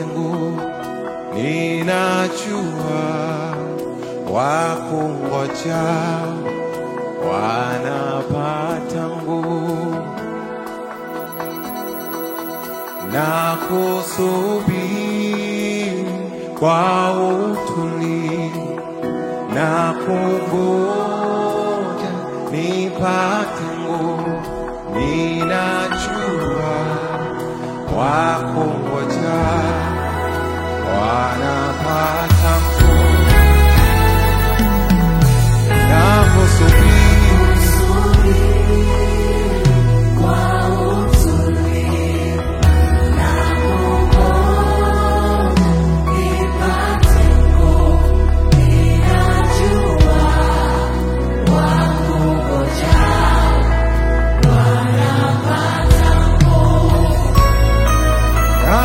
ulimwengu, ninajua wakungoja wanapata nguvu na kusubiri kwa utulivu na kungoja nipate nguvu, ninajua wakungoja wanapata nguvu na kusubiri na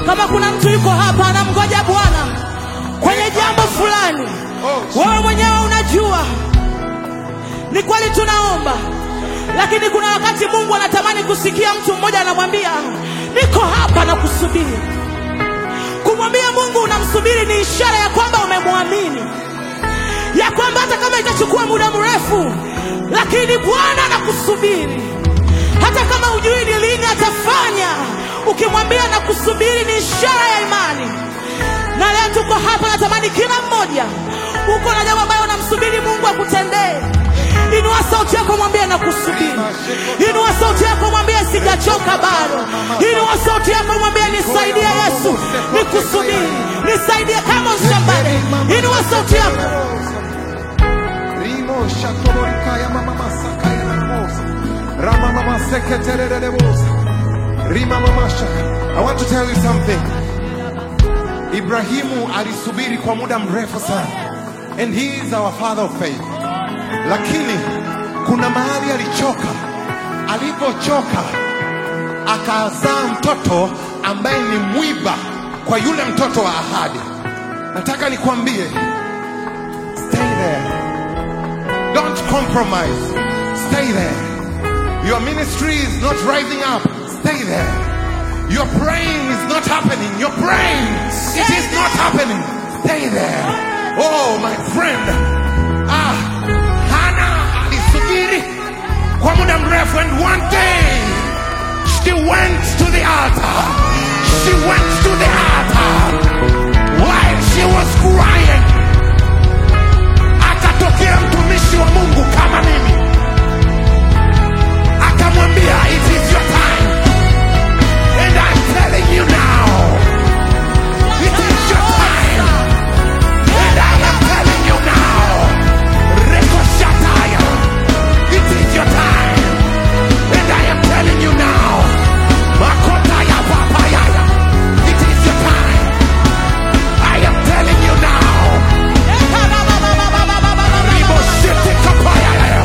Kama kuna mtu yuko hapa anamgoja Bwana kwenye jambo fulani, wewe mwenyewe unajua ni kweli tunaomba, lakini kuna wakati Mungu anatamani kusikia mtu mmoja anamwambia niko hapa na kusubiri. Kumwambia Mungu unamsubiri ni ishara ya kwamba umemwamini, ya kwamba hata kama itachukua muda mrefu, lakini Bwana anakusubiri. Hata kama hujui ni lini atafanya, ukimwambia na kusubiri ni ishara ya imani. Na leo tuko hapa, natamani kila mmoja uko na jambo ambayo unamsubiri Mungu akutendee. Inua sauti yako, mwambie na kusubiri. Inua sauti yako, mwambie sijachoka bado. Inua sauti yako, mwambie nisaidie Yesu, nikusubiri, nisaidie kama shambani. Inua sauti yako. Rimo shatoborika ya mama masaka ya namosa. Rama mama seketerere bosa. Rima mama shaka. I want to tell you something. Ibrahimu alisubiri kwa muda mrefu sana. And he is our father of faith. Lakini kuna mahali alichoka. Alipochoka akazaa mtoto ambaye ni mwiba kwa yule mtoto wa ahadi. Nataka nikwambie, stay there. Don't compromise. Stay there. Your ministry is not rising up. Stay there. Your praying is not happening. Your praying, it is not happening. Stay there. Oh, my friend. Ah, Hana alisubiri kwa muda mrefu and one day she went to the altar. She went to the altar while she was crying akatokea mtumishi wa Mungu kama mimi, akamwambia it is your time, and I'm telling you now, it is your time, and I am telling you now, Rekoshataya, it is your time, and I am telling you now, Makotaya Papayaya, it is your time, I am telling you now. Riboshete kapayaya.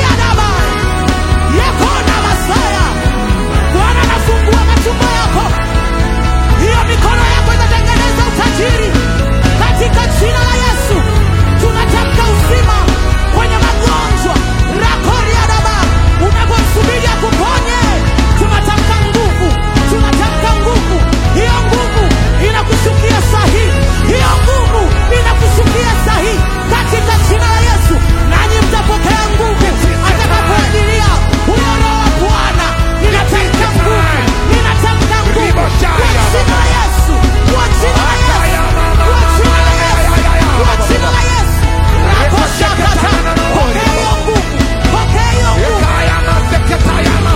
Yakona Masaya, Bwana anafungua matumbo yako, hiyo mikono yako itatengeneza utajiri katika jina la Yesu. Tunatamka uzima kwenye magonjwa rakoria daba, unapomsubiri akuponye, tunatamka nguvu, tunatamka nguvu. Hiyo nguvu inakushukia sahihi, hiyo nguvu inakushukia sahihi katika jina la Yesu, nanyi mtapokea nguvu atakapoajilia huyo Roho wa Bwana. Ninatamka nguvu, ninatamka nguvu kwa jina la Yesu, kwa jina la Yesu, kwa jina la Yesu, kwa jina la Yesu. Rakoshakata, pokea hiyo nguvu, pokea hiyo nguvu. Ekayama seketayama.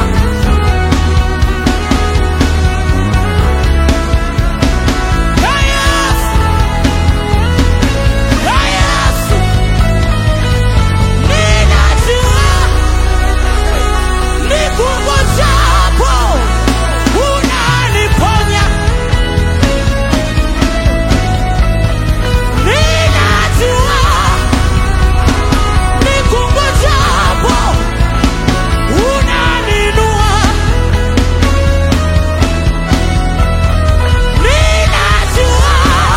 Hey, Yesu! Hey, Yesu! Ninajua nikungojapo unaniponya. Ninajua nikungojapo unaninua. Ninajua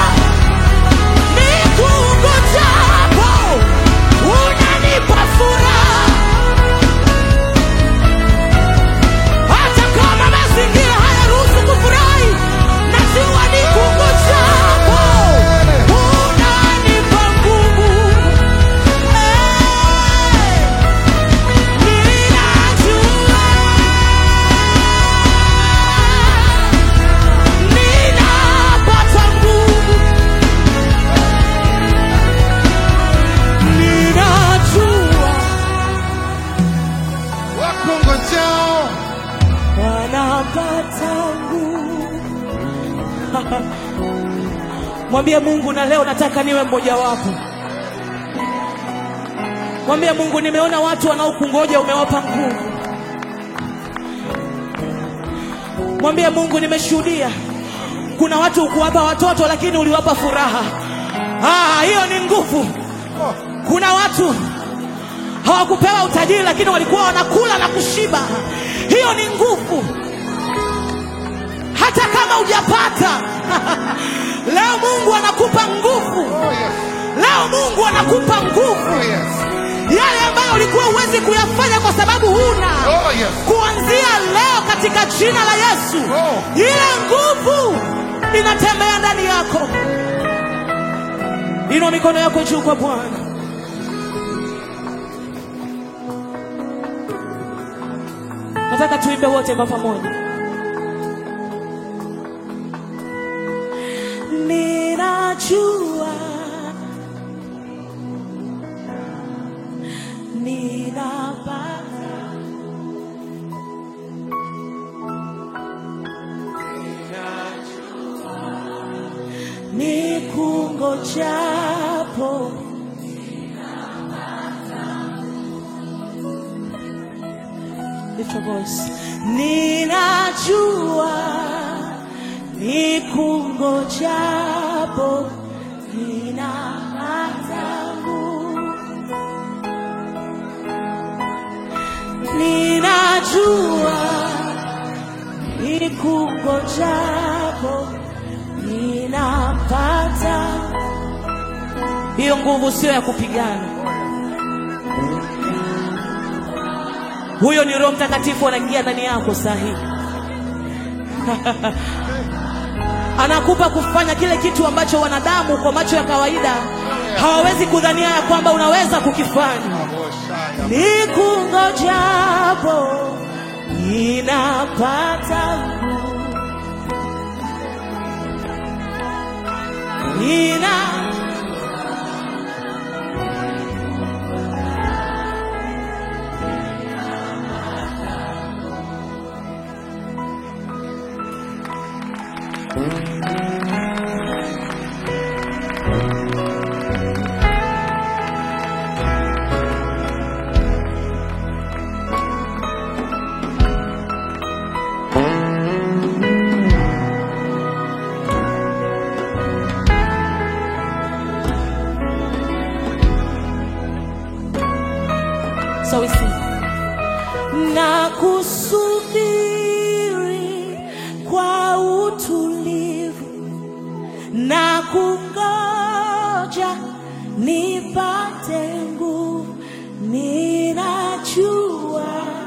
nikungojapo unanipa furaha. Hata kama mazingira hayaruhusu kufurahi, najua nikungojapo unanipa nguvu. Eh, ninajua ninapata nguvu. Ninajua Wakungojao wanapata nguvu. Mwambie Mungu, na leo nataka niwe mmoja wapo. Mwambie Mungu, nimeona watu wanaokungoja umewapa nguvu. Mwambie Mungu, nimeshuhudia kuna watu ukuwapa watoto lakini uliwapa furaha. Ah, hiyo ni nguvu. Kuna watu hawakupewa utajiri lakini walikuwa wanakula na kushiba. Hiyo ni nguvu. hata kama hujapata leo Mungu anakupa nguvu. Oh, yes. Leo Mungu anakupa nguvu, Oh, yes. yale ambayo ulikuwa huwezi kuyafanya kwa sababu huna. Oh, yes. Kuanzia leo katika jina la Yesu, Oh. ile nguvu inatembea ndani yako. Inua mikono yako juu kwa Bwana. Nataka tuimbe wote kwa pamoja. Ninajua ninapata nikungojapo Lift your voice. Ninajua nikungojapo ninapata nguvu. Ninajua nikungojapo ninapata. Hiyo nguvu sio ya kupigana. Huyo ni Roho Mtakatifu anaingia ndani yako saa hii. Anakupa kufanya kile kitu ambacho wanadamu kwa macho ya kawaida hawawezi kudhania ya kwamba unaweza kukifanya. Oh, Shaya. Nikungojapo ninapata nguvu. nina So we sing. Na kusubiri kwa utulivu na kungoja nipate nguvu, ninajua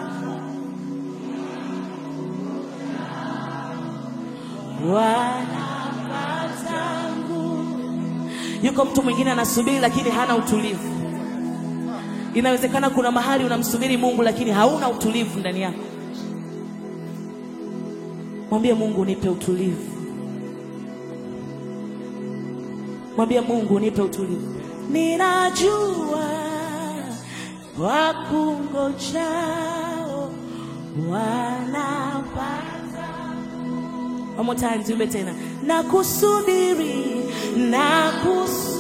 wanapata nguvu. Yuko mtu mwingine anasubiri lakini hana utulivu. Inawezekana kuna mahali unamsubiri Mungu lakini hauna utulivu ndani yako. Mwambie Mungu, nipe utulivu. Mwambie Mungu, nipe utulivu. Ninajua wakungojao wanapata. One more time, tuimbe tena. Na kusubiri, na kusubiri